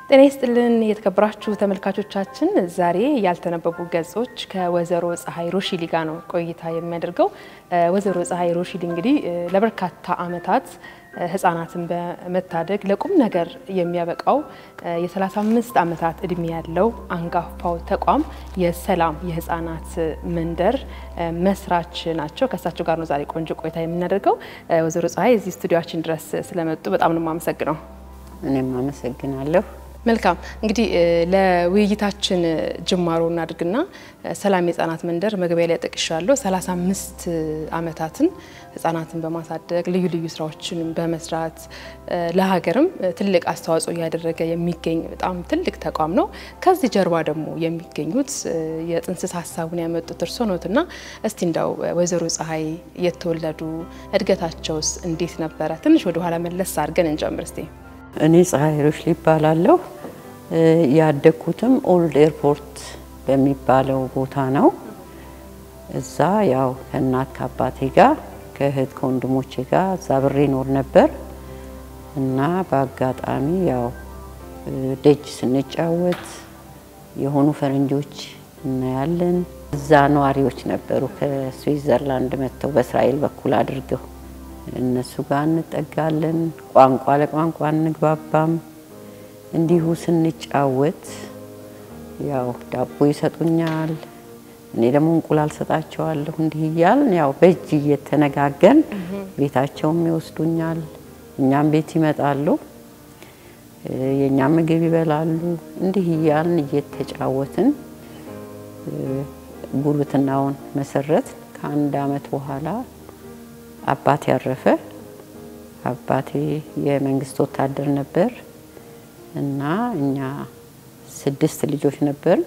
ጤና ይስጥልን የተከበራችሁ ተመልካቾቻችን፣ ዛሬ ያልተነበቡ ገጾች ከወይዘሮ ፀሐይ ሮሺሊ ጋር ነው ቆይታ የሚያደርገው። ወይዘሮ ፀሐይ ሮሺሊ እንግዲህ ለበርካታ ዓመታት ህጻናትን በመታደግ ለቁም ነገር የሚያበቃው የ35 ዓመታት እድሜ ያለው አንጋፋው ተቋም የሰላም የህጻናት መንደር መስራች ናቸው። ከእሳቸው ጋር ነው ዛሬ ቆንጆ ቆይታ የምናደርገው። ወይዘሮ ፀሐይ እዚህ ስቱዲዮችን ድረስ ስለመጡ በጣም ነው የማመሰግነው። እኔም አመሰግናለሁ። መልካም እንግዲህ ለውይይታችን ጅማሮ እናድርግና ሰላም የህጻናት መንደር መግቢያ ላይ ጠቅሻለሁ። 35 ዓመታትን ህጻናትን በማሳደግ ልዩ ልዩ ስራዎችን በመስራት ለሀገርም ትልቅ አስተዋጽኦ እያደረገ የሚገኝ በጣም ትልቅ ተቋም ነው። ከዚህ ጀርባ ደግሞ የሚገኙት የጥንስስ ሀሳቡን ያመጡት እርሶ ኖትና እስቲ እንዳው ወይዘሮ ፀሐይ የተወለዱ እድገታቸውስ እንዴት ነበረ? ትንሽ ወደኋላ መለስ አድርገን እንጀምር እስቲ። እኔ ፀሐይ ሮሺሊ ይባላለሁ። ያደግኩትም ኦልድ ኤርፖርት በሚባለው ቦታ ነው። እዛ ያው ከእናት ከአባቴ ጋር ከእህት ከወንድሞቼ ጋር እዛ ብሬ ኖር ነበር እና በአጋጣሚ ያው ደጅ ስንጫወት የሆኑ ፈረንጆች እናያለን። እዛ ነዋሪዎች ነበሩ ከስዊዘርላንድ መጥተው በእስራኤል በኩል አድርገው እነሱ ጋር እንጠጋለን። ቋንቋ ለቋንቋ እንግባባም። እንዲሁ ስንጫወት ያው ዳቦ ይሰጡኛል፣ እኔ ደግሞ እንቁላል ሰጣቸዋለሁ። እንዲህ እያልን ያው በእጅ እየተነጋገን ቤታቸውም ይወስዱኛል፣ እኛም ቤት ይመጣሉ፣ የእኛም ምግብ ይበላሉ። እንዲህ እያልን እየተጫወትን ጉርብትናውን መሰረት ከአንድ አመት በኋላ አባቴ ያረፈ። አባቴ የመንግስት ወታደር ነበር እና እኛ ስድስት ልጆች ነበር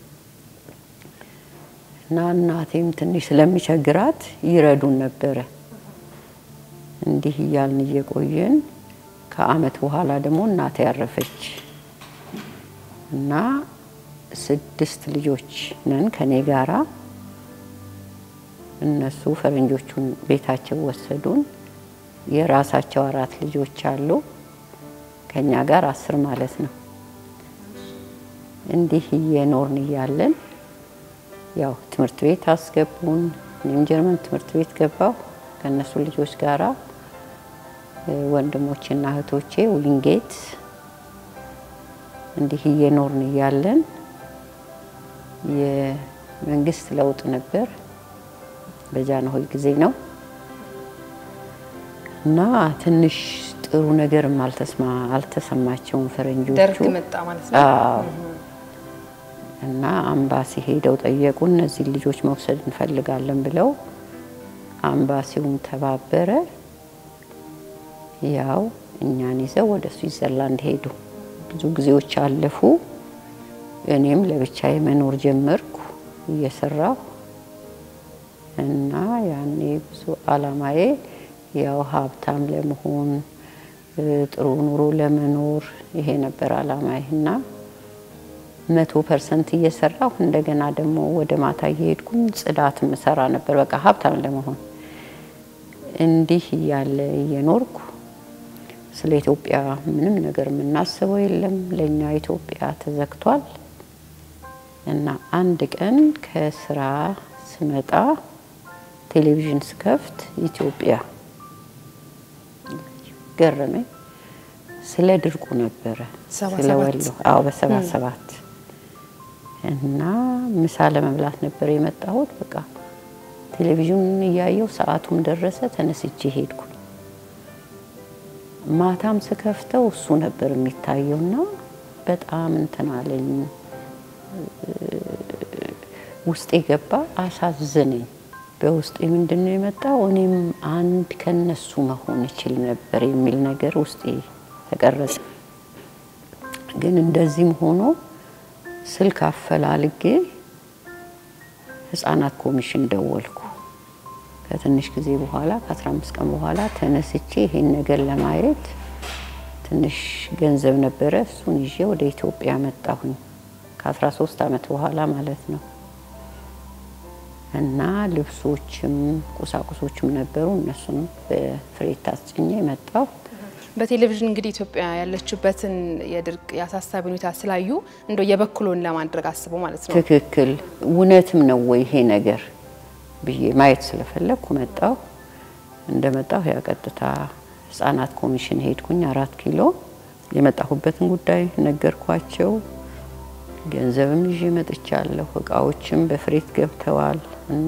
እና እናቴም ትንሽ ስለሚቸግራት ይረዱን ነበረ። እንዲህ እያልን እየቆየን ከአመት በኋላ ደግሞ እናቴ ያረፈች እና ስድስት ልጆች ነን ከኔ ጋራ እነሱ ፈረንጆቹን ቤታቸው ወሰዱን። የራሳቸው አራት ልጆች አሉ፣ ከኛ ጋር አስር ማለት ነው። እንዲህ እየኖርን እያለን ያው ትምህርት ቤት አስገቡን። እኔም ጀርመን ትምህርት ቤት ገባሁ ከእነሱ ልጆች ጋራ ወንድሞቼና እህቶቼ ዊንጌት። እንዲህ እየኖርን እያለን የመንግስት ለውጥ ነበር። በጃንሆይ ጊዜ ነው እና ትንሽ ጥሩ ነገርም አልተሰማቸውም ፈረንጆቹ። ደርግ መጣ ማለት ነው። አዎ። እና አምባሲ ሄደው ጠየቁ። እነዚህ ልጆች መውሰድ እንፈልጋለን ብለው አምባሲውም ተባበረ። ያው እኛን ይዘው ወደ ስዊዘርላንድ ሄዱ። ብዙ ጊዜዎች አለፉ። እኔም ለብቻዬ መኖር ጀመርኩ እየሰራሁ እና ያኔ ብዙ አላማዬ ያው ሀብታም ለመሆን ጥሩ ኑሮ ለመኖር ይሄ ነበር አላማዬ። እና መቶ ፐርሰንት እየሰራሁ እንደገና ደግሞ ወደ ማታ እየሄድኩኝ ጽዳት ምሰራ ነበር። በቃ ሀብታም ለመሆን እንዲህ እያለ እየኖርኩ ስለ ኢትዮጵያ ምንም ነገር የምናስበው የለም። ለእኛ ኢትዮጵያ ተዘግቷል። እና አንድ ቀን ከስራ ስመጣ ቴሌቪዥን ስከፍት ኢትዮጵያ ገረመኝ። ስለ ድርቁ ነበረ ስለ ወሎ። አዎ በሰባ ሰባት እና ምሳ ለመብላት ነበር የመጣሁት። በቃ ቴሌቪዥኑን እያየው ሰዓቱም ደረሰ። ተነስቼ ሄድኩ። ማታም ስከፍተው እሱ ነበር የሚታየውና በጣም እንትን አለኝ። ውስጤ ገባ፣ አሳዘነኝ። በውስጤ ምንድን ነው የመጣው? እኔም አንድ ከነሱ መሆን እችል ነበር የሚል ነገር ውስጤ ተቀረጸ። ግን እንደዚህም ሆኖ ስልክ አፈላልጌ ህጻናት ኮሚሽን ደወልኩ። ከትንሽ ጊዜ በኋላ ከ15 ቀን በኋላ ተነስቼ ይሄን ነገር ለማየት ትንሽ ገንዘብ ነበረ፣ እሱን ይዤ ወደ ኢትዮጵያ መጣሁኝ። ከ13 ዓመት በኋላ ማለት ነው። እና ልብሶችም ቁሳቁሶችም ነበሩ። እነሱን በፍሬት አስጭኜ መጣሁ። በቴሌቪዥን እንግዲህ ኢትዮጵያ ያለችበትን የድርቅ የአሳሳቢ ሁኔታ ስላዩ እንደው የበኩሎን ለማድረግ አስበው ማለት ነው። ትክክል እውነትም ነው ወይ ይሄ ነገር ብዬ ማየት ስለፈለግኩ መጣሁ። እንደመጣሁ ያ ቀጥታ ህጻናት ኮሚሽን ሄድኩኝ አራት ኪሎ የመጣሁበትን ጉዳይ ነገርኳቸው። ገንዘብም ይዤ መጥቻለሁ። እቃዎችም በፍሬት ገብተዋል እና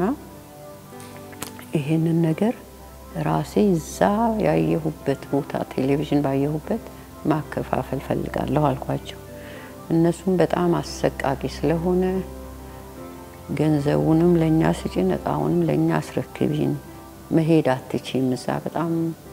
ይሄንን ነገር ራሴ እዛ ያየሁበት ቦታ ቴሌቪዥን ባየሁበት ማከፋፈል ፈልጋለሁ አልኳቸው። እነሱም በጣም አሰቃቂ ስለሆነ ገንዘቡንም ለእኛ ስጪን፣ እቃውንም ለእኛ አስረክቢን፣ መሄድ አትችም፣ እዛ በጣም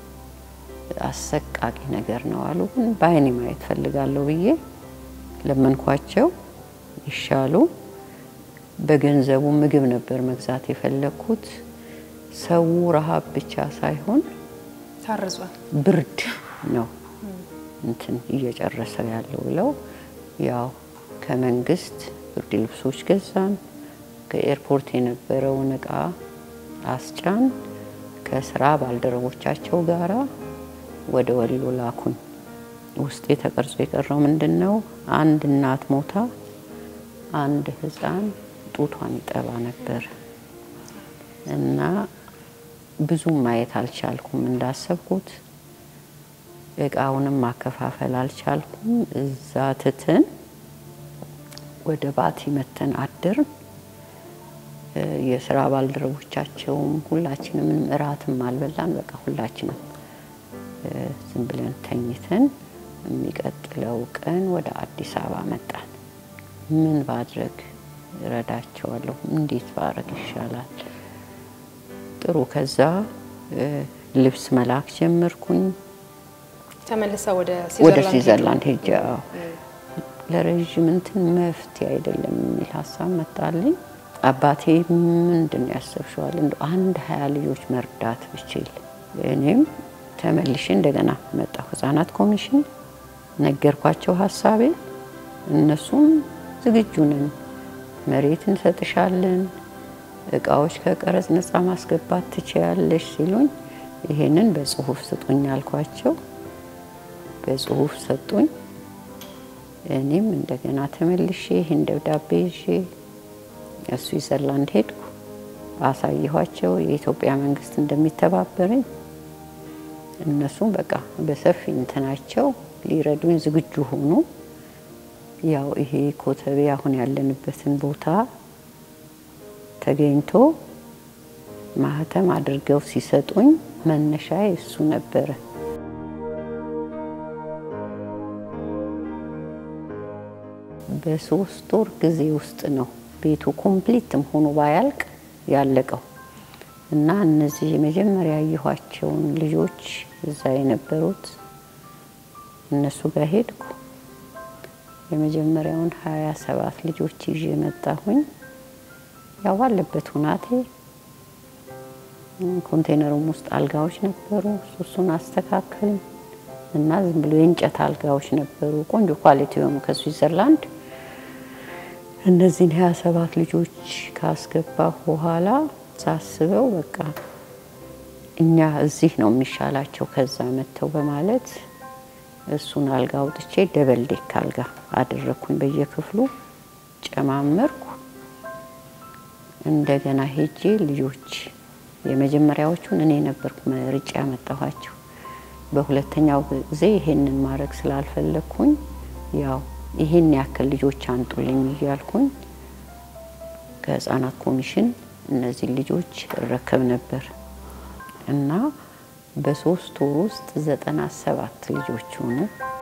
አሰቃቂ ነገር ነው አሉ። ግን በአይኔ ማየት ፈልጋለሁ ብዬ ለመንኳቸው። ይሻሉ በገንዘቡ ምግብ ነበር መግዛት የፈለግኩት። ሰው ረሃብ ብቻ ሳይሆን ታርዟል። ብርድ ነው እንትን እየጨረሰው ያለው ብለው ያው ከመንግስት ብርድ ልብሶች ገዛን። ከኤርፖርት የነበረውን እቃ አስጫን። ከስራ ባልደረቦቻቸው ጋራ ወደ ወሎ ላኩኝ። ውስጤ ተቀርጾ የቀረው ምንድን ነው? አንድ እናት ሞታ አንድ ህፃን ጡቷን ይጠባ ነበር እና ብዙም ማየት አልቻልኩም እንዳሰብኩት። እቃውንም ማከፋፈል አልቻልኩም። እዛ ትተን ወደ ባቲ መተን አድርን። የስራ ባልደረቦቻቸውም ሁላችንም ምንም እራትም አልበላን። በቃ ሁላችንም ዝም ብለን ተኝተን የሚቀጥለው ቀን ወደ አዲስ አበባ መጣን። ምን ባድረግ እረዳቸዋለሁ? እንዴት ባረግ ይሻላል? ጥሩ። ከዛ ልብስ መላክ ጀመርኩኝ። ተመልሳ ወደ ወደ ስዊዘርላንድ ሄጃ ለረዥም እንትን መፍትሄ አይደለም የሚል ሀሳብ መጣልኝ። አባቴ ምንድን ነው ያሰብሸዋል? እንደ አንድ ሀያ ልጆች መርዳት ብችል። እኔም ተመልሼ እንደገና መጣሁ ህጻናት ኮሚሽን ነገርኳቸው ሀሳቤ። እነሱም ዝግጁ ነን፣ መሬት እንሰጥሻለን፣ እቃዎች ከቀረጽ ነጻ ማስገባት ትችያለሽ ሲሉኝ ይሄንን በጽሁፍ ስጡኝ አልኳቸው። በጽሁፍ ሰጡኝ። እኔም እንደገና ተመልሼ ይህን ደብዳቤ ይዤ ስዊዘርላንድ ሄድኩ። አሳየኋቸው የኢትዮጵያ መንግስት እንደሚተባበረኝ። እነሱም በቃ በሰፊ እንትናቸው ሊረዱኝ ዝግጁ ሆኑ። ያው ይሄ ኮተቤ አሁን ያለንበትን ቦታ ተገኝቶ ማህተም አድርገው ሲሰጡኝ መነሻ እሱ ነበረ። በሶስት ወር ጊዜ ውስጥ ነው ቤቱ ኮምፕሊትም ሆኖ ባያልቅ ያለቀው እና እነዚህ የመጀመሪያ ያየኋቸውን ልጆች እዛ የነበሩት እነሱ ጋር ሄድኩ። የመጀመሪያውን ሀያ ሰባት ልጆች ይዤ መጣሁኝ። ያው ባለበት ሁናቴ ኮንቴነሩም ውስጥ አልጋዎች ነበሩ። እሱን አስተካከልን እና ዝም ብሎ የእንጨት አልጋዎች ነበሩ፣ ቆንጆ ኳሊቲ የሆኑ ከስዊዘርላንድ። እነዚህን ሀያ ሰባት ልጆች ካስገባሁ በኋላ ሳስበው በቃ እኛ እዚህ ነው የሚሻላቸው ከዛ መጥተው በማለት እሱን አልጋ አውጥቼ ደበል ዴክ አልጋ አደረግኩኝ። በየክፍሉ ጨማመርኩ። እንደገና ሄጄ ልጆች የመጀመሪያዎቹን እኔ ነበርኩ መርጬ ያመጣኋቸው። በሁለተኛው ጊዜ ይሄንን ማድረግ ስላልፈለግኩኝ ያው ይሄን ያክል ልጆች አንጡልኝ እያልኩኝ ከህፃናት ኮሚሽን እነዚህ ልጆች እረከብ ነበር እና በሶስት ወር ውስጥ ዘጠና ሰባት ልጆች ሆኑ።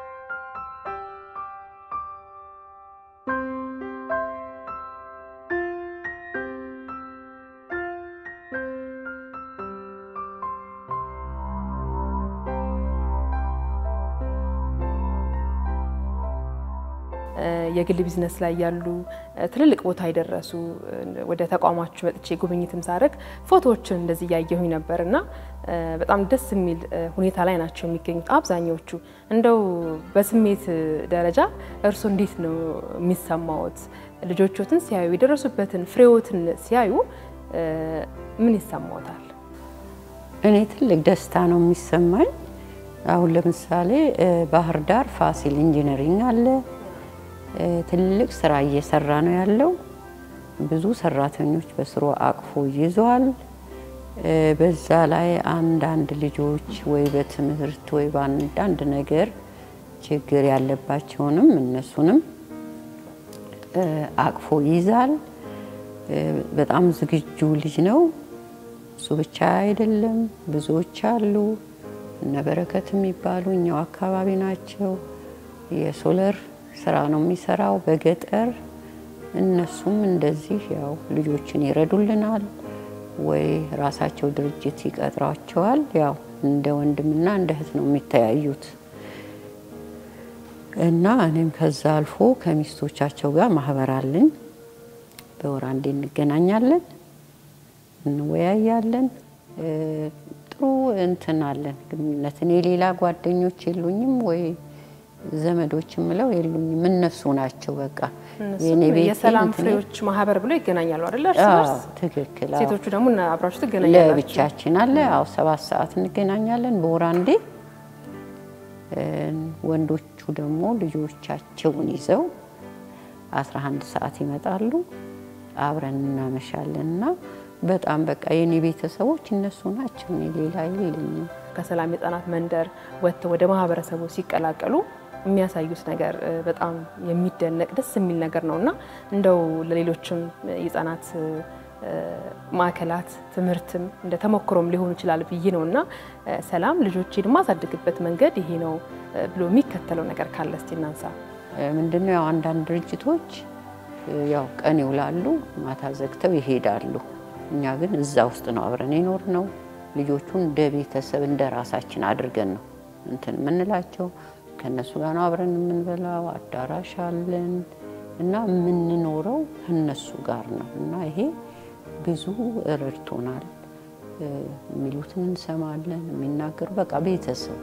የግል ቢዝነስ ላይ ያሉ ትልልቅ ቦታ የደረሱ ወደ ተቋማችሁ መጥቼ ጉብኝትም ሳደርግ ፎቶዎችን እንደዚህ እያየሁኝ ነበር እና በጣም ደስ የሚል ሁኔታ ላይ ናቸው የሚገኙት አብዛኛዎቹ። እንደው በስሜት ደረጃ እርስዎ እንዴት ነው የሚሰማዎት? ልጆቾትን ሲያዩ የደረሱበትን ፍሬዎትን ሲያዩ ምን ይሰማዎታል? እኔ ትልቅ ደስታ ነው የሚሰማኝ። አሁን ለምሳሌ ባህር ዳር ፋሲል ኢንጂነሪንግ አለ። ትልቅ ስራ እየሰራ ነው ያለው። ብዙ ሰራተኞች በስሩ አቅፎ ይዟል። በዛ ላይ አንዳንድ ልጆች ወይ በትምህርት ወይ በአንዳንድ ነገር ችግር ያለባቸውንም እነሱንም አቅፎ ይይዛል። በጣም ዝግጁ ልጅ ነው። እሱ ብቻ አይደለም፣ ብዙዎች አሉ። እነ በረከት የሚባሉ እኛው አካባቢ ናቸው። የሶለር ስራ ነው የሚሰራው በገጠር እነሱም እንደዚህ ያው ልጆችን ይረዱልናል ወይ ራሳቸው ድርጅት ይቀጥሯቸዋል። ያው እንደ ወንድምና እንደ እህት ነው የሚተያዩት እና እኔም ከዛ አልፎ ከሚስቶቻቸው ጋር ማህበር አለኝ። በወር አንዴ እንገናኛለን፣ እንወያያለን። ጥሩ እንትን አለን ግንኙነት። እኔ ሌላ ጓደኞች የሉኝም ወይ ዘመዶች የምለው የሉኝም፣ እነሱ ናቸው በቃ የኔ ቤቴ የሰላም እንትኔ። ፍሬዎች ማህበር ብሎ ይገናኛሉ አይደለ? እርስ አዎ፣ በርስ ትክክል። አዎ። ሴቶቹ ደግሞ እና አብራችሁ ትገናኛላችሁ። ለብቻችን አለ። አዎ ሰባት ሰዓት እንገናኛለን በወር አንዴ። እ ወንዶቹ ደግሞ ልጆቻቸውን ይዘው 11 ሰዓት ይመጣሉ። አብረን እናመሻለን እና በጣም በቃ የኔ ቤተሰቦች እነሱ ናቸው። እኔ ሌላ የለኝም። ከሰላም የህጻናት መንደር ወጥተው ወደ ማህበረሰቡ ሲቀላቀሉ የሚያሳዩት ነገር እ፣ በጣም የሚደነቅ ደስ የሚል ነገር ነው እና እንደው ለሌሎችም የህጻናት እ፣ ማዕከላት ትምህርትም እንደ ተሞክሮም ሊሆን ይችላል ብዬ ነው እና እ፣ ሰላም ልጆቼን የማሳድግበት መንገድ ይሄ ነው እ፣ ብሎ የሚከተለው ነገር ካለ እስቲ እናንሳ። ምንድነው ያው አንዳንድ ድርጅቶች እ፣ ያው ቀን ይውላሉ፣ ማታ ዘግተው ይሄዳሉ። እኛ ግን እዛ ውስጥ ነው አብረን የኖር ነው። ልጆቹን እንደ ቤተሰብ እንደ ራሳችን አድርገን ነው እንትን የምንላቸው። ከእነሱ ጋር ነው አብረን የምንበላው፣ አዳራሽ አለን እና የምንኖረው ከእነሱ ጋር ነው እና ይሄ ብዙ ረድቶናል። እ፣ የሚሉትን እንሰማለን፣ የሚናገሩ በቃ ቤተሰብ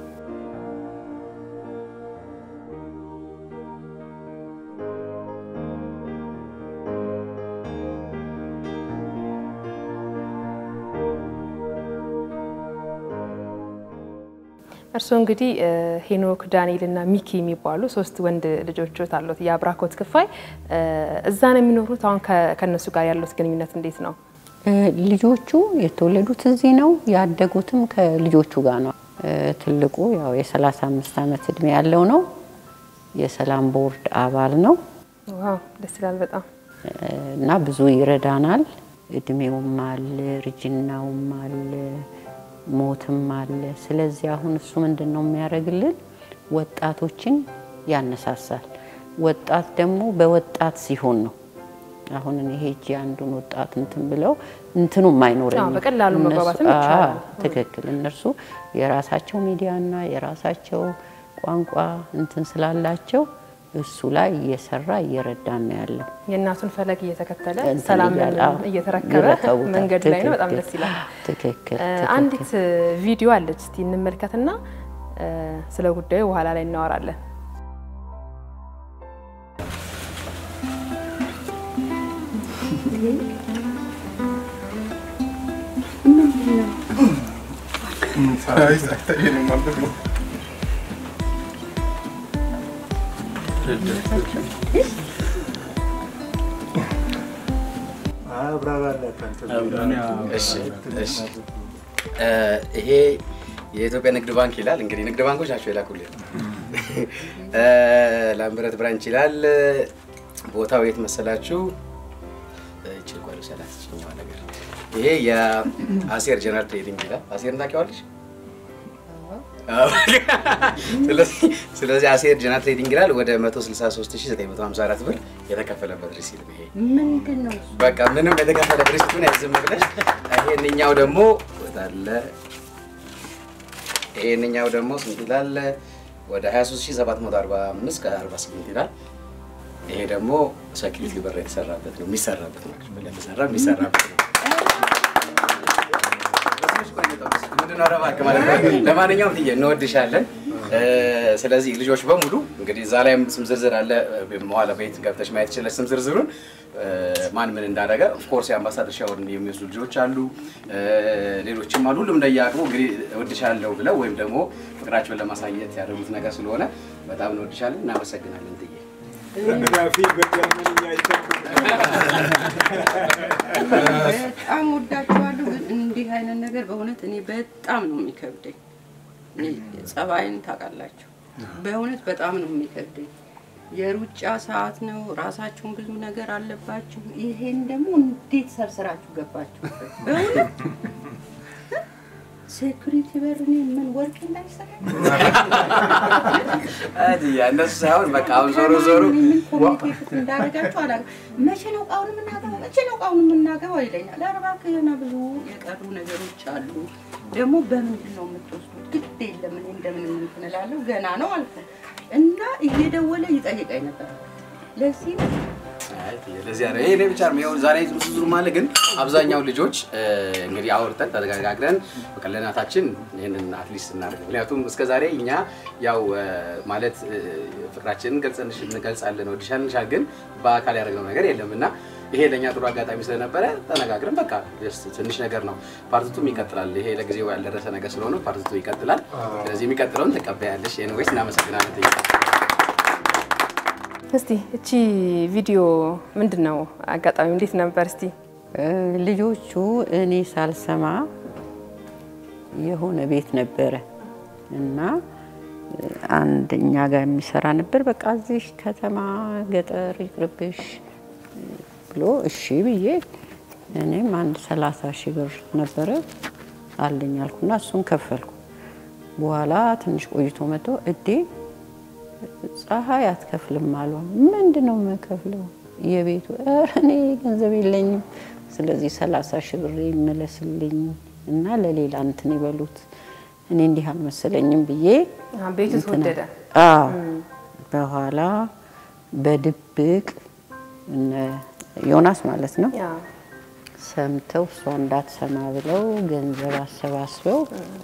እርስዎ እንግዲህ እ፣ ሄኖክ ዳንኤል እና ሚኪ የሚባሉ ሶስት ወንድ ልጆች አሉት የአብራኮት ክፋይ እ፣ እዛ ነው የሚኖሩት። አሁን ከ- ከእነሱ ጋር ያሉት ግንኙነት እንዴት ነው? እ፣ ልጆቹ የተወለዱት እዚህ ነው፣ ያደጉትም ከልጆቹ ጋር ነው። እ፣ ትልቁ ያው የ35 ዓመት እድሜ ያለው ነው። የሰላም ቦርድ አባል ነው ዋው ደስ ይላል በጣም። እ፣ እና ብዙ ይረዳናል። እድሜውም አለ፣ እርጅናውም አለ፣ ሞትም አለ። ስለዚህ አሁን እሱ ምንድን ነው የሚያደርግልን? ወጣቶችን ያነሳሳል። ወጣት ደግሞ በወጣት ሲሆን ነው አሁን እኔ ሄጄ አንዱን ወጣት እንትን ብለው እንትኑም አይኖረኝም። አዎ፣ በቀላሉ እነሱ- መግባባትም አዎ፣ ይቻላል። ትክክል። እነርሱ የራሳቸው ሚዲያና የራሳቸው ቋንቋ እንትን ስላላቸው እሱ ላይ እየሰራ እየረዳን ነው ያለው። የእናቱን ፈለግ እየተከተለ እንትን ሰላምን እያለ፣ አዎ፣ እየተረከበ ይረከቡታል። መንገድ ላይ ነው። በጣም ትክክል። ደስ ይላል። ትክክል እ፣ ትክክል። አንዲት እ፣ ቪዲዮ አለች እስቲ እንመልከትና እ፣ ስለ ጉዳዩ በኋላ ላይ እናወራለን። እሺ እሺ እ፣ ይሄ የኢትዮጵያ ንግድ ባንክ ይላል። እንግዲህ ንግድ ባንኮች ናቸው የላኩልን። እ፣ ላምበረት ብራንች ይላል። ቦታው የት መሰላችሁ? እቺ ጓሉ ሰላት ጭኛዋ ነገር ይሄ የአሴር ጀነራል ትሬዲንግ ይላል። አሴርን ታውቂዋለሽ? አዎ። ስለዚህ ስለዚህ አሴር ጀነራል ትሬዲንግ ይላል። ወደ 163954 ብር የተከፈለበት ሪሲት ነው ይሄ። ምንድን ነው በቃ ምንም የተከፈለ ሪሲቱን ያዝም ብለሽ ይሄንኛው ደግሞ ወዳለ ይሄንኛው ደግሞ ስንት ይላል? ወደ 23745 ከ48 ይላል። ይሄ ደግሞ ሴኪሪቲ በር የተሰራበት ነው የሚሰራበት ነው ለተሰራ የሚሰራበት ነው። ምንድን ነው ኧረ እባክህ ማለት ነው። ለማንኛውም ትዬ እንወድሻለን። እ፣ ስለዚህ ልጆች በሙሉ እንግዲህ እዛ ላይም ስም ዝርዝር አለ። መዋለ ቤት ገብተሽ ማየት ይችላል ስም ዝርዝሩን። ማን ምን እንዳደረገ ኦፍኮርስ የአምባሳደር ሻወርን የሚወስዱ ልጆች አሉ፣ ሌሎችም አሉ። ሁሉም እንደየአቅሙ እንግዲህ እወድሻለሁ ብለው ወይም ደግሞ ፍቅራቸውን ለማሳየት ያደረጉት ነገር ስለሆነ በጣም እንወድሻለን፣ እናመሰግናለን ጥዬ በጣም ወዳችኋለሁ። ግን እንዲህ አይነት ነገር በእውነት እኔ በጣም ነው የሚከብደኝ። እኔ ጸባይን ታውቃላችሁ። በእውነት በጣም ነው የሚከብደኝ። የሩጫ ሰዓት ነው። ራሳችሁን ብዙ ነገር አለባችሁ። ይሄን ደግሞ እንዴት ሰርስራችሁ ገባችሁበት? በእውነት ሴኩሪቲ በር እኔ ምን ወርቅ እንዳይሰራ እነሱ ሳይሆን በቃ አሁን ዞሮ ዞሮ ምን ኮሚኒኬት እንዳደረጋችሁ አላውቅም። መቼ ነው እቃውን የምናገባው? መቼ ነው እቃውን የምናገባው ይለኛል። ኧረ እባክህ ገና ብዙ የቀሩ ነገሮች አሉ። ደግሞ በምንድን ነው የምትወስዱት? ግድ የለም እኔ እንደምንም እንትን እላለሁ። ገና ነው አልኩ እና እየደወለ ይጠይቀኝ ነበር። ለዚህ ነው ለዚህ ያለ ይሄ ብቻ ነው። ይኸው ዛሬ ዙር ማለት ግን አብዛኛው ልጆች እንግዲህ አውርተን ተነጋግረን በቃ ለእናታችን ይህንን አትሊስት እናደርግ። ምክንያቱም እስከ ዛሬ እኛ ያው ማለት ፍቅራችንን እንገልጻለን ወድሻልንሻል፣ ግን በአካል ያደረግነው ነገር የለም እና ይሄ ለእኛ ጥሩ አጋጣሚ ስለነበረ ተነጋግረን በቃ ትንሽ ነገር ነው። ፓርቲቱም ይቀጥላል። ይሄ ለጊዜው ያልደረሰ ነገር ስለሆነ ፓርቲቱ ይቀጥላል። ስለዚህ የሚቀጥለውን ትቀበያለሽ። ኤኒዌይስ እናመሰግናለን። እስቲ እቺ ቪዲዮ ምንድን ነው አጋጣሚ እንዴት ነበር? እስቲ ልጆቹ እኔ ሳልሰማ የሆነ ቤት ነበረ እና አንድ እኛ ጋር የሚሰራ ነበር። በቃ እዚህ ከተማ ገጠር ይቅርብሽ ብሎ እሺ ብዬ እኔም አንድ ሰላሳ ሺህ ብር ነበረ አለኝ አልኩና እሱን ከፈልኩ። በኋላ ትንሽ ቆይቶ መጥቶ እዴ ፀሐይ አትከፍልም አሏ። ምንድን ነው የምከፍለው? የቤቱ እኔ ገንዘብ የለኝም። ስለዚህ ሰላሳ ሺህ ብር ይመለስልኝ እና ለሌላ እንትን ይበሉት እኔ እንዲህ አልመሰለኝም ብዬ ቤቱ ተወደደ። አዎ በኋላ በድብቅ እነ ዮናስ ማለት ነው ሰምተው እሷ እንዳትሰማ ብለው ገንዘብ አሰባስበው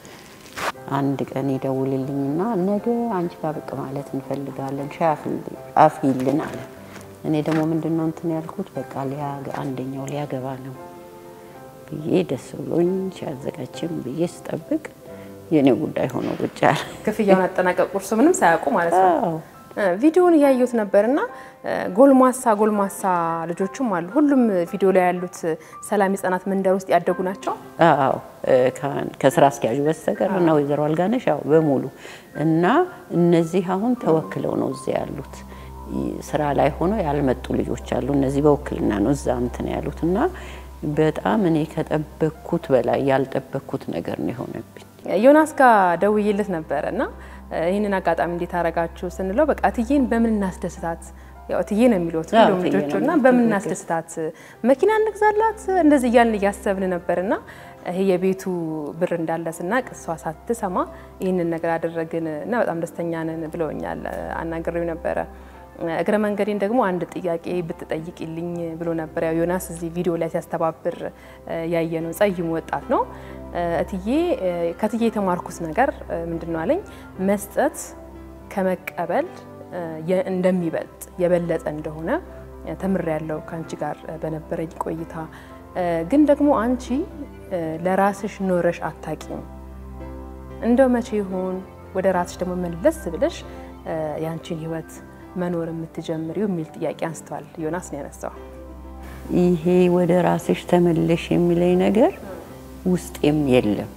አንድ ቀን ይደውልልኝና ነገ አንቺ ጋር ብቅ ማለት እንፈልጋለን ሻይ አፍይልን አለ። እኔ ደግሞ ምንድን ነው እንትን ያልኩት በቃ አንደኛው ሊያገባ ነው ብዬ ደስ ብሎኝ ሲያዘጋጅም ብዬ ስጠብቅ የእኔ ጉዳይ ሆኖ ቁጭ አለ። ክፍያውን አጠናቀቅ ቁርሱ ምንም ሳያውቁ ማለት ነው። አዎ። ቪዲዮውን እያየሁት ነበርና ጎልማሳ ጎልማሳ ልጆችም አሉ። ሁሉም ቪዲዮ ላይ ያሉት ሰላም የህጻናት መንደር ውስጥ ያደጉ ናቸው። አዎ ከስራ አስኪያጁ በስተቀር እና ወይዘሮ አልጋነሽ ያው በሙሉ እና እነዚህ አሁን ተወክለው ነው እዚያ ያሉት። ስራ ላይ ሆነው ያልመጡ ልጆች አሉ። እነዚህ በውክልና ነው እዛ እንትን ያሉት እና በጣም እኔ ከጠበቅኩት በላይ ያልጠበቅኩት ነገር ነው የሆነብኝ። ዮናስ ጋር ደውዬለት ነበረ እና ይህንን አጋጣሚ እንዴት አረጋችሁ ስንለው በቃ እትዬን በምን እናስደስታት ያው እትዬ ነው የሚሉት ሁሉም እትዬ ልጆቹ ነው እና በምን እናስደስታት መኪና እንግዛላት እንደዚህ እያልን እያሰብን ነበር እና ይሄ የቤቱ ብር እንዳለ ስናቅ እሷ ሳትሰማ ይህንን ነገር አደረግን እና በጣም ደስተኛ ነን ብለውኛል። አናግሬው ነበረ። እግረ መንገዴን ደግሞ አንድ ጥያቄ ብትጠይቅልኝ ብሎ ነበር። ያው ዮናስ እዚህ ቪዲዮ ላይ ሲያስተባብር ያየ ነው። ጸይሙ ወጣት ነው። እትዬ ከትዬ የተማርኩት ነገር ምንድን ነው አለኝ መስጠት ከመቀበል እንደሚበልጥ የበለጠ እንደሆነ ተምሬያለሁ ከአንቺ ጋር በነበረኝ ቆይታ። ግን ደግሞ አንቺ ለራስሽ ኖረሽ አታቂም። እንደው መቼ ይሆን ወደ ራስሽ ደግሞ መለስ ብለሽ የአንቺን ህይወት መኖር የምትጀምሪው የሚል ጥያቄ አንስተዋል። ዮናስ ነው ያነሳው። ይሄ ወደ ራስሽ ተመለሽ የሚለኝ ነገር ውስጤም የለም።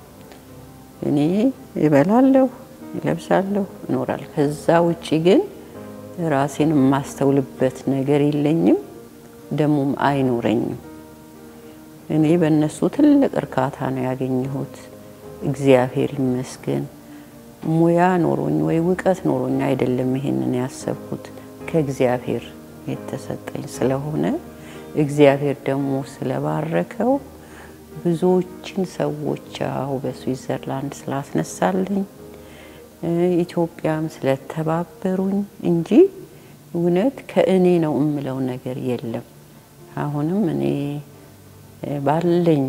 እኔ እበላለሁ፣ እለብሳለሁ፣ እኖራለሁ። ከዛ ውጪ ግን ራሴን የማስተውልበት ነገር የለኝም፣ ደግሞም አይኖረኝም። እኔ በእነሱ ትልቅ እርካታ ነው ያገኘሁት። እግዚአብሔር ይመስገን። ሙያ ኖሮኝ ወይ እውቀት ኖሮኝ አይደለም ይሄንን ያሰብኩት ከእግዚአብሔር የተሰጠኝ ስለሆነ እግዚአብሔር ደግሞ ስለባረከው ብዙዎችን ሰዎች ያው በስዊዘርላንድ ስላስነሳልኝ ኢትዮጵያም ስለተባበሩኝ እንጂ እውነት ከእኔ ነው የምለው ነገር የለም። አሁንም እኔ ባለኝ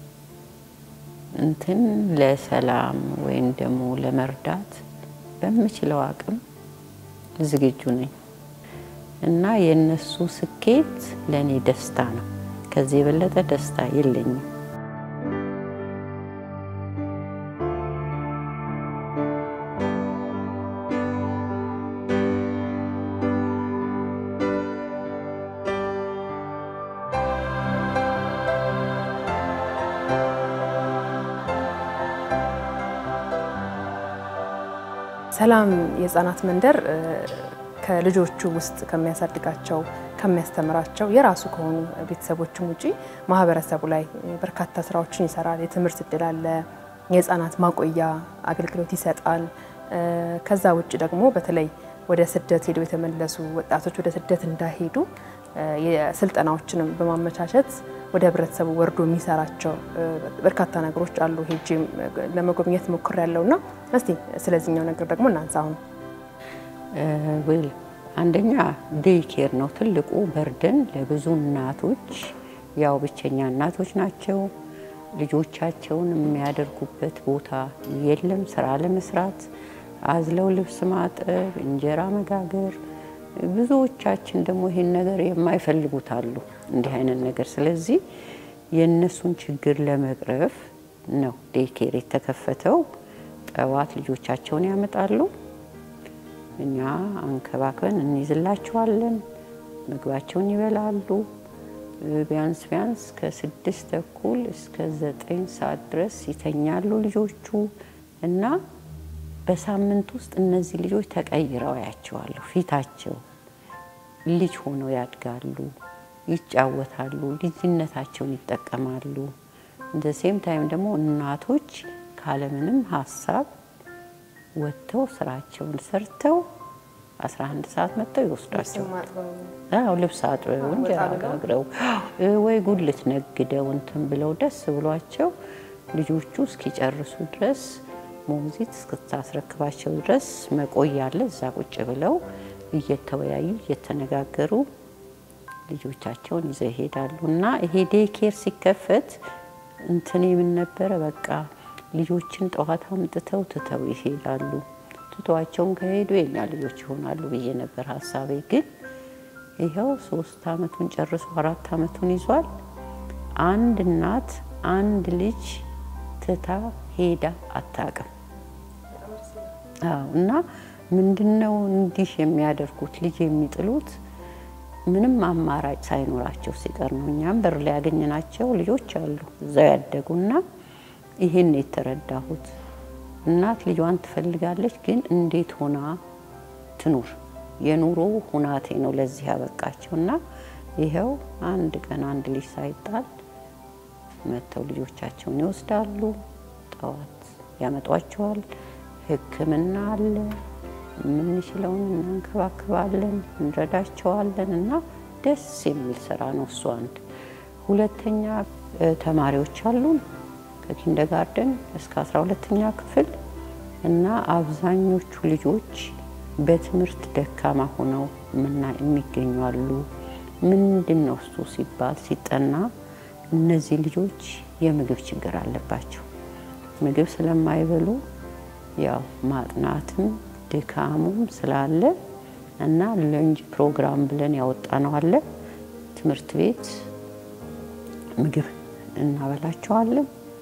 እንትን ለሰላም ወይም ደግሞ ለመርዳት በምችለው አቅም ዝግጁ ነኝ። እና የእነሱ ስኬት ለእኔ ደስታ ነው። ከዚህ የበለጠ ደስታ የለኝም። ሰላም የህፃናት መንደር ከልጆቹ ውስጥ ከሚያሳድጋቸው ከሚያስተምራቸው የራሱ ከሆኑ ቤተሰቦችም ውጪ ማህበረሰቡ ላይ በርካታ ስራዎችን ይሰራል። የትምህርት እድል አለ። የህፃናት ማቆያ አገልግሎት ይሰጣል። ከዛ ውጭ ደግሞ በተለይ ወደ ስደት ሄደው የተመለሱ ወጣቶች ወደ ስደት እንዳይሄዱ የስልጠናዎችንም በማመቻቸት ወደ ህብረተሰቡ ወርዶ የሚሰራቸው በርካታ ነገሮች አሉ። ሄጄም ለመጎብኘት ሞክሬያለሁ እና እስቲ ስለዚህኛው ነገር ደግሞ እናንሳ። አሁን ዌል አንደኛ ዴይ ኬር ነው ትልቁ በርደን ለብዙ እናቶች። ያው ብቸኛ እናቶች ናቸው። ልጆቻቸውን የሚያደርጉበት ቦታ የለም። ስራ ለመስራት አዝለው ልብስ ማጠብ፣ እንጀራ መጋገር ብዙዎቻችን ደግሞ ይሄን ነገር የማይፈልጉት አሉ እንዲህ አይነት ነገር። ስለዚህ የእነሱን ችግር ለመቅረፍ ነው ዴይኬር የተከፈተው። ጠዋት ልጆቻቸውን ያመጣሉ፣ እኛ አንከባክበን እንይዝላቸዋለን። ምግባቸውን ይበላሉ። ቢያንስ ቢያንስ ከስድስት ተኩል እስከ ዘጠኝ ሰዓት ድረስ ይተኛሉ ልጆቹ እና በሳምንት ውስጥ እነዚህ ልጆች ተቀይረው ያቸዋለሁ። ፊታቸው ልጅ ሆነው ያድጋሉ፣ ይጫወታሉ፣ ልጅነታቸውን ይጠቀማሉ። እንደ ሴም ታይም ደግሞ እናቶች ካለምንም ሀሳብ ወጥተው ስራቸውን ሰርተው 11 ሰዓት መጥተው ይወስዷቸው። አዎ ልብስ አጥበው እንጀራ ጋግረው ወይ ጉልት ነግደው እንትን ብለው ደስ ብሏቸው ልጆቹ እስኪጨርሱ ድረስ ሞግዚት እስክታስረክባቸው ድረስ መቆያ አለ። እዛ ቁጭ ብለው እየተወያዩ እየተነጋገሩ ልጆቻቸውን ይዘው ይሄዳሉ። እና ይሄ ዴይኬር ሲከፈት እንትን የምን ነበረ በቃ ልጆችን ጠዋት አምጥተው ትተው ይሄዳሉ። ትተዋቸውን ከሄዱ የኛ ልጆች ይሆናሉ ብዬ ነበር ሀሳቤ። ግን ይኸው ሶስት አመቱን ጨርሶ አራት አመቱን ይዟል። አንድ እናት አንድ ልጅ ትታ ሄዳ አታውቅም። አዎ እና ምንድነው እንዲህ የሚያደርጉት ልጅ የሚጥሉት ምንም አማራጭ ሳይኖራቸው ሲቀር ነው። እኛም በር ላይ ያገኘናቸው ልጆች አሉ እዛው ያደጉና ይሄን የተረዳሁት እናት ልጇን ትፈልጋለች፣ ግን እንዴት ሆና ትኑር? የኑሮ ሁናቴ ነው ለዚህ ያበቃቸው እና ይኸው አንድ ቀን አንድ ልጅ ሳይጣል መጥተው ልጆቻቸውን ይወስዳሉ። ጠዋት ያመጧቸዋል። ሕክምና አለ። የምንችለውን እናንከባክባለን፣ እንረዳቸዋለን እና ደስ የሚል ስራ ነው እሱ አንድ። ሁለተኛ ተማሪዎች አሉን ከኪንደጋርደን እስከ አስራ ሁለተኛ ክፍል እና አብዛኞቹ ልጆች በትምህርት ደካማ ሆነው ምና የሚገኙ አሉ። ምንድን ነው እሱ ሲባል ሲጠና እነዚህ ልጆች የምግብ ችግር አለባቸው። ምግብ ስለማይበሉ ያው ማጥናትም ድካሙም ስላለ እና ለንጅ ፕሮግራም ብለን ያወጣ ነው አለ ትምህርት ቤት ምግብ እናበላቸዋለን።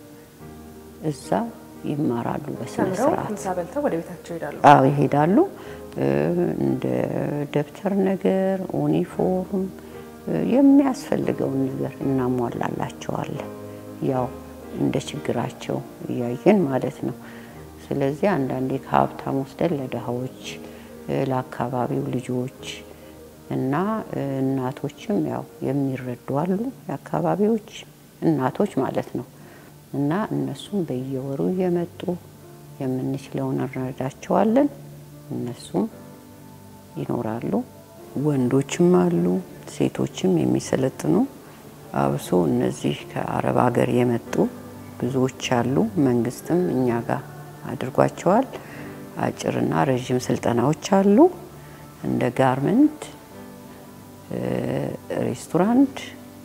እዛ ይማራሉ በስነ ስርዓት። ምሳ በልተው ወደ ቤታቸው ይሄዳሉ። አዎ ይሄዳሉ። እንደ ደብተር ነገር፣ ዩኒፎርም የሚያስፈልገውን ነገር እናሟላላቸዋለን። ያው እንደ ችግራቸው እያየን ማለት ነው። ስለዚህ አንዳንዴ ከሀብታም ወስደን ለድሃዎች፣ ለአካባቢው ልጆች እና እናቶችም ያው የሚረዱ አሉ። የአካባቢዎች እናቶች ማለት ነው እና እነሱም በየወሩ እየመጡ የምንችለውን እንረዳቸዋለን። እነሱም ይኖራሉ። ወንዶችም አሉ፣ ሴቶችም የሚሰለጥኑ አብሶ እነዚህ ከአረብ ሀገር የመጡ ብዙዎች አሉ። መንግስትም እኛ ጋር አድርጓቸዋል። አጭርና ረዥም ስልጠናዎች አሉ። እንደ ጋርመንት፣ ሬስቶራንት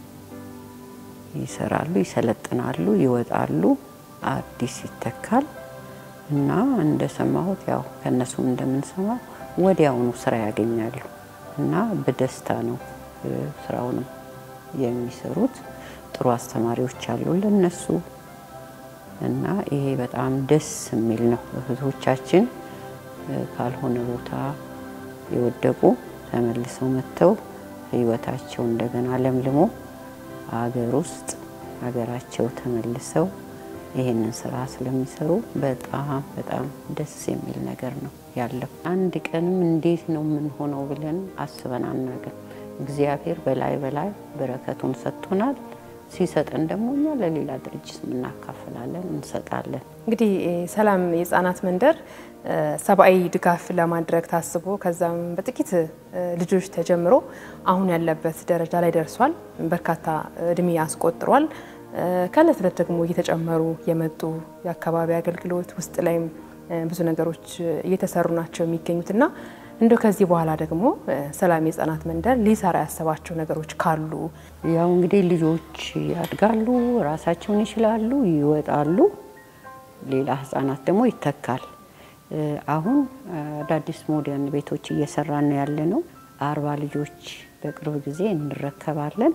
ይሰራሉ፣ ይሰለጥናሉ፣ ይወጣሉ። አዲስ ይተካል እና እንደሰማሁት ያው ከእነሱም እንደምንሰማው ወዲያውኑ ስራ ያገኛሉ እና በደስታ ነው ስራውንም የሚሰሩት። ጥሩ አስተማሪዎች አሉ ለነሱ እና ይሄ በጣም ደስ የሚል ነው። እህቶቻችን ካልሆነ ቦታ የወደቁ ተመልሰው መጥተው ህይወታቸው እንደገና ለምልሞ አገር ውስጥ ሀገራቸው ተመልሰው ይህንን ስራ ስለሚሰሩ በጣም በጣም ደስ የሚል ነገር ነው ያለው። አንድ ቀንም እንዴት ነው የምንሆነው ብለን አስበን አናውቅም። እግዚአብሔር በላይ በላይ በረከቱን ሰጥቶናል። ሲሰጠን ደግሞ እኛ ለሌላ ድርጅት እናካፍላለን፣ እንሰጣለን። እንግዲህ ሰላም የህጻናት መንደር ሰብአዊ ድጋፍ ለማድረግ ታስቦ ከዛም በጥቂት ልጆች ተጀምሮ አሁን ያለበት ደረጃ ላይ ደርሷል። በርካታ እድሜ አስቆጥሯል። ከእለት እለት ደግሞ እየተጨመሩ የመጡ የአካባቢ አገልግሎት ውስጥ ላይም ብዙ ነገሮች እየተሰሩ ናቸው የሚገኙትና እንደው ከዚህ በኋላ ደግሞ ሰላም የህጻናት መንደር ሊሰራ ያሰባቸው ነገሮች ካሉ ያው እንግዲህ ልጆች ያድጋሉ፣ ራሳቸውን ይችላሉ፣ ይወጣሉ። ሌላ ህጻናት ደግሞ ይተካል። አሁን አዳዲስ ሞደርን ቤቶች እየሰራን ነው ያለ ነው። አርባ ልጆች በቅርብ ጊዜ እንረከባለን።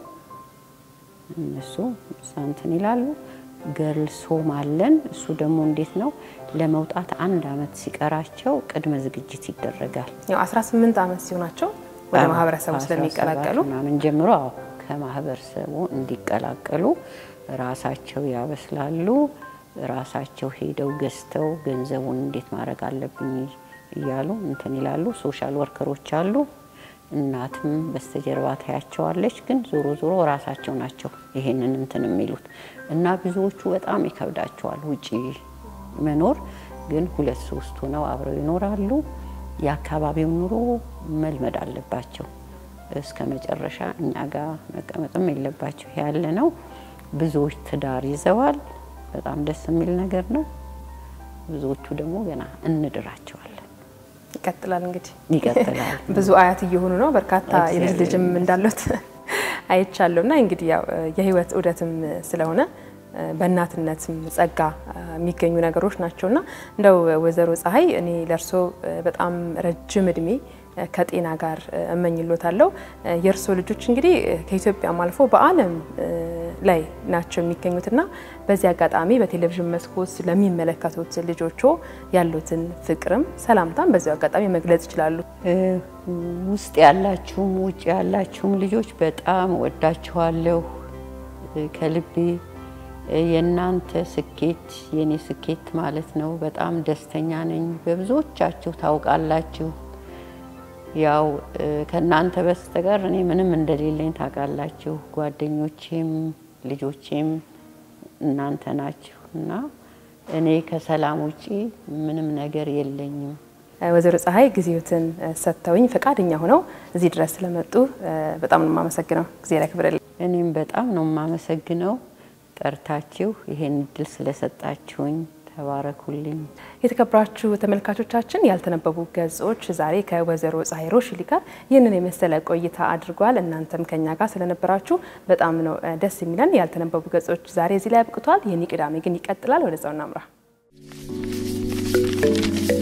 እነሱ እንትን ይላሉ። ገርልስ ሆም አለን። እሱ ደግሞ እንዴት ነው ለመውጣት አንድ አመት ሲቀራቸው ቅድመ ዝግጅት ይደረጋል። ያው 18 ዓመት ሲሆናቸው ወደ ማህበረሰቡ ስለሚቀላቀሉ ምናምን ጀምሮ አዎ ከማህበረሰቡ እንዲቀላቀሉ ራሳቸው ያበስላሉ። ራሳቸው ሄደው ገዝተው ገንዘቡን እንዴት ማድረግ አለብኝ እያሉ እንትን ይላሉ። ሶሻል ወርከሮች አሉ። እናትም በስተጀርባ ታያቸዋለች። ግን ዞሮ ዞሮ ራሳቸው ናቸው ይሄንን እንትን የሚሉት እና ብዙዎቹ በጣም ይከብዳቸዋል ውጪ መኖር። ግን ሁለት ሶስት ሆነው አብረው ይኖራሉ። የአካባቢው ኑሮ መልመድ አለባቸው። እስከ መጨረሻ እኛ ጋር መቀመጥም የለባቸው ያለ ነው። ብዙዎች ትዳር ይዘዋል። በጣም ደስ የሚል ነገር ነው። ብዙዎቹ ደግሞ ገና እንድራቸዋለን። ይቀጥላል እንግዲህ ይቀጥላል። ብዙ አያት እየሆኑ ነው። በርካታ የልጅ ልጅም እንዳሉት አይቻለሁ እና እንግዲህ ያው የህይወት ዑደትም ስለሆነ በእናትነትም ጸጋ የሚገኙ ነገሮች ናቸው እና እንደው ወይዘሮ ፀሐይ እኔ ለእርሶ በጣም ረጅም እድሜ ከጤና ጋር እመኝሎታለሁ። የእርሶ ልጆች እንግዲህ ከኢትዮጵያም አልፎ በዓለም ላይ ናቸው የሚገኙትና በዚህ አጋጣሚ በቴሌቪዥን መስኮት ለሚመለከቱት ልጆቹ ያሉትን ፍቅርም ሰላምታም በዚሁ አጋጣሚ መግለጽ ይችላሉ። ውስጥ ያላችሁም ውጭ ያላችሁም ልጆች በጣም ወዳችኋለሁ ከልቤ። የእናንተ ስኬት የኔ ስኬት ማለት ነው። በጣም ደስተኛ ነኝ። በብዙዎቻችሁ ታውቃላችሁ። ያው ከእናንተ በስተቀር እኔ ምንም እንደሌለኝ ታውቃላችሁ። ጓደኞቼም ልጆቼም እናንተ ናችሁ እና እኔ ከሰላም ውጪ ምንም ነገር የለኝም። ወይዘሮ ፀሐይ ጊዜዎትን ሰጥተውኝ ፈቃደኛ ሆነው እዚህ ድረስ ስለመጡ በጣም ነው የማመሰግነው። ጊዜ ያክብርልኝ። እኔም በጣም ነው የማመሰግነው ጠርታችሁ ይሄን እድል ስለሰጣችሁኝ ተባረኩልኝ። የተከበራችሁ ተመልካቾቻችን ያልተነበቡ ገጾች ዛሬ ከወይዘሮ ፀሐይ ሮሽሊ ጋር ይህንን የመሰለ ቆይታ አድርጓል። እናንተም ከኛ ጋር ስለነበራችሁ በጣም ነው ደስ የሚለን። ያልተነበቡ ገጾች ዛሬ እዚህ ላይ አብቅቷል። ይህን ቅዳሜ ግን ይቀጥላል። ወደዛው እናምራ።